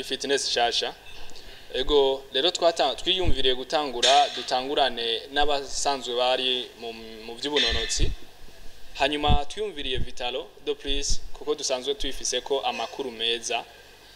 iyi fitness shasha ego rero twata- twiyumviriye gutangura dutangurane n'abasanzwe bari mu, mu by'ubunonotsi hanyuma twiyumviriye vitalo do plus kuko dusanzwe tuyifise ko amakuru meza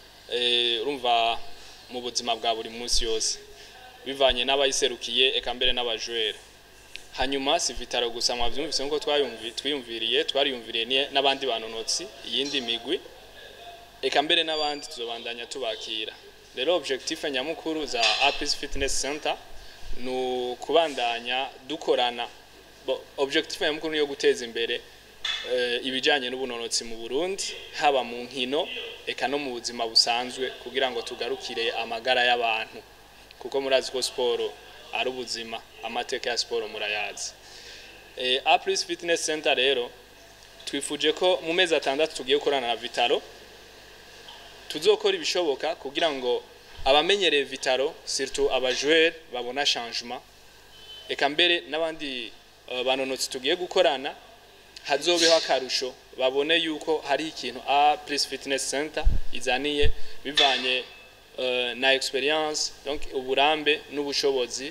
eh, urumva mu buzima bwa buri munsi yose bivanye n'abayiserukiye eka mbere n'abajwere hanyuma si vitalo gusa mwavyumvise nkuko twayumvi twiyumviriye twariyumviriye ni- n'abandi banonotsi iyindi migwi eka mbere n'abandi tuzobandanya tubakira rero objectif nyamukuru za Apis Fitness Center ni ukubandanya dukorana Bo- objectif nyamukuru ni yo guteza imbere eh, ibijanye n'ubunonotsi mu Burundi haba mu nkino eka no mu buzima busanzwe kugira ngo tugarukire amagara y'abantu kuko murazi ko siporo ari ubuzima amateka ya siporo murayazi eh, Apis Fitness Center rero twifuje ko mu mezi atandatu tugiye gukorana na Vitalo tuzokora ibishoboka kugira ngo abamenyereye Vitalo surtout abajoueur babona changement eka mbere n'abandi uh, banonotsi tugiye gukorana hazobeho akarusho babone yuko hari ikintu A plus Fitness Center izaniye bivanye uh, na experience donc uburambe n'ubushobozi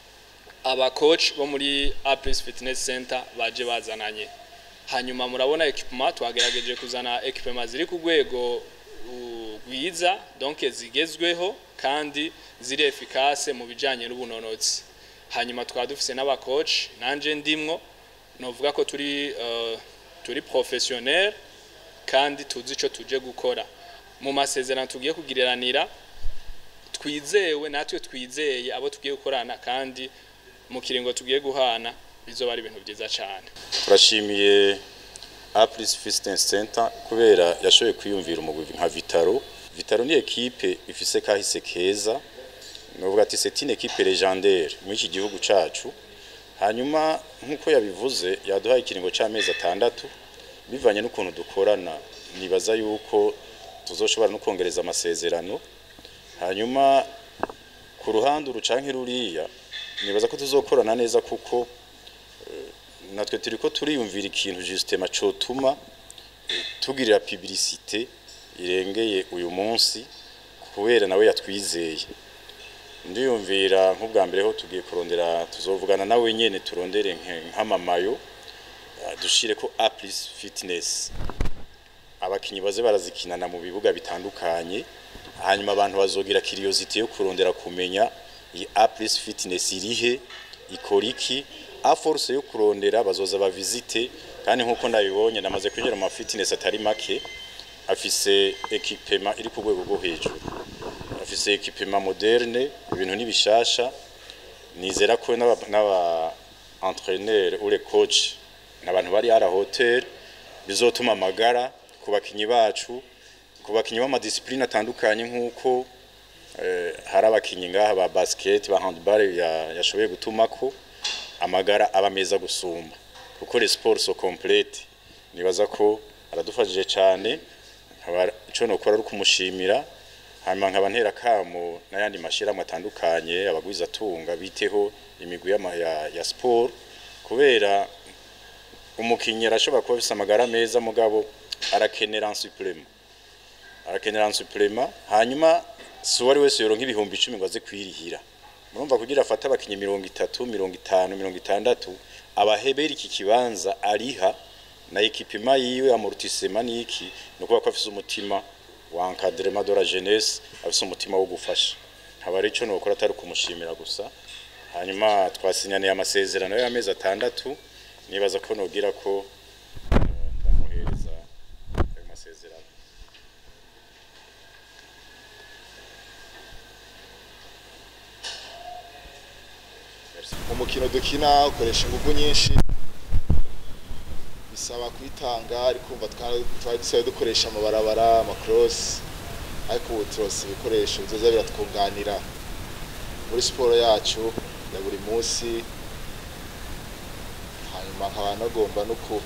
aba coach bo muri A plus Fitness Center baje bazananye hanyuma murabona equipment twagerageje kuzana equipment ziri ku rwego uh, rwiza donc zigezweho kandi ziri efficace mu bijanye n'ubunonotsi hanyuma twaba dufise n'abacoach nanje ndimwo novuga ko turi uh, turi professionnel kandi tuzi ico tuje gukora mu masezerano tugiye kugiriranira twizewe natwe twizeye abo tugiye gukorana kandi mu kiringo tugiye guhana bizoba ari ibintu byiza cyane turashimiye Apris Fitness Center kubera yashoboye kwiyumvira umugwi nka Vitaro Vitaro ni ekipe ifise kahise keza novuga ati c'est une équipe légendaire muri iki gihugu cacu hanyuma nkuko yabivuze yaduhaye ikiringo c'amezi atandatu bivanye n'ukuntu dukorana nibaza yuko tuzoshobora no kongereza amasezerano hanyuma ku ruhande urucanke ruriya nibaza ko tuzokorana neza kuko natwe turi ko turiyumvira ikintu justement cotuma eh, tugirira publicité irengeye uyu munsi kubera nawe yatwizeye ndiyumvira nk'ubwa mbere ho tugiye kurondera tuzovugana nawe nyene turondere nke- nk'amamayo ah, dushire ko A plus fitness abakinyi baze barazikinana mu bibuga bitandukanye hanyuma abantu bazogira curiosity yo kurondera kumenya iyi A plus fitness irihe ikora iki a force yo kurondera bazoza bavisite kandi nkuko ndabibonye namaze kwinjira mu ma fitness atari make afise equipement iri ku rwego rwo hejuru afise equipement moderne ibintu nibishasha nizera ko n'aba n'aba entraîneur ou les coach n'abantu bari à la hauteur bizotuma amagara ku bakinyi bacu ku bakinyi b'amadisipline atandukanye nk'uko eh, hari abakinyi ngaha ba basket ba handball ya- yashoboye gutumako amagara aba meza gusumba kuko les sports so complete nibaza ko aradufashije cyane nkaba ico nokora ari kumushimira hanyuma nkaba ntera kamo n'ayandi mashirahamwe atandukanye abagwiza tunga biteho imigwi y'ama- ya, ya sport kubera umukinyi arashobora kuba afise amagara meza mugabo arakenera un supplément arakenera un supplément hanyuma si uwari wese yoronka ibihumbi icumi ngo aze kwirihira murumva kugira afate abakinyi mirongo itatu mirongo itanu mirongo itandatu abahebera iki kibanza ariha na ekipema yiwe amortissement niki ni ukuvuga ko afise umutima wa encadrement de la jeunesse afise umutima wo gufasha nkaba ari ico nokora atari kumushimira gusa hanyuma twasinyaniye amasezerano y'amezi atandatu nibaza ko nogira ko eh, ndamuhereza ayo masezerano mu mukino dukina ukoresha ingufu nyinshi bisaba kwitanga ariko umva twa- twari dusigaye dukoresha amabarabara amakorosi ariko ubu turose ibikoresho bizoza biratwunganira muri siporo yacu ya buri munsi hanyuma nkaba nagomba no ku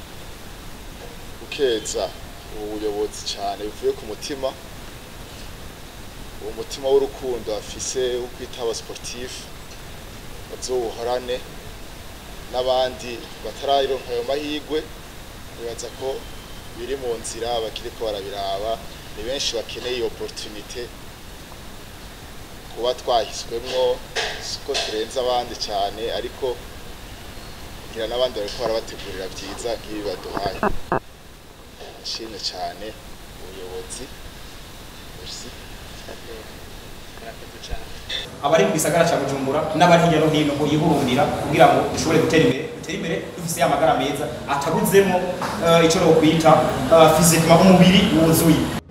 gukeza ubu buyobozi cyane bivuye ku mutima uwo mutima w'urukundo afise wo kwita aba sportifu bazobuhorane n'abandi batararonka ayo mahirwe nibaza ko biri mu nzira bakiriko barabiraba ni benshi bakeneye iyo opportunité kuba twahiswemwo siko turenze abandi cyane ariko ngira n'abandi bariko barabategurira byiza nk'ibi baduhaye nshimye cyane ubuyobozi merci abari mu gisagara cya bujumbura n'abari hirya no hino ngo yihurumbira kugira ngo dushobore gutera imbere dutere imbere dufise amagara meza atabuzemo uh, icyo no kwita uh, fizikima umubiri wuzuye